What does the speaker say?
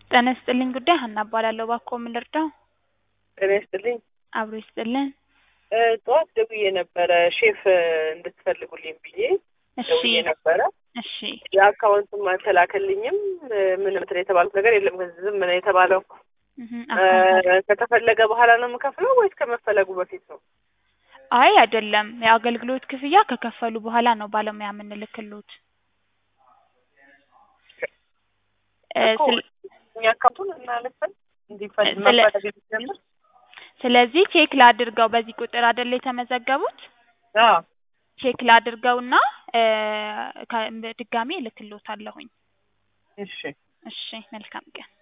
ጤና ይስጥልኝ ጉዳይ ሀና እባላለሁ። እባክዎ ምን ልርዳው? ጤና ይስጥልኝ። አብሮ ይስጥልን። እ ጠዋት ደውዬ ነበረ ሼፍ እንድትፈልጉልኝ ብዬ እሺ ደውዬ ነበረ። እሺ የአካውንቱም አልተላከልኝም። እ ምንም እንትን የተባሉት ነገር የለም። ዝም ነው የተባለው። እህ እ አካውንት ከተፈለገ በኋላ ነው የምከፍለው ወይስ ከመፈለጉ በፊት ነው? አይ አይደለም፣ የአገልግሎት ክፍያ ከከፈሉ በኋላ ነው ባለሙያ የምንልክሎት። እ እኮ ስለ እኛ አካውንቱን እናልፈን እንዲፈል ስለ- መፈለግ እንዲጀምር ስለዚህ ቼክ ላድርገው። በዚህ ቁጥር አይደለ የተመዘገቡት? አዎ ቼክ ላድርገውና እ ከ- ድጋሜ እልክሎታለሁኝ። እሺ እሺ መልካም ቀን።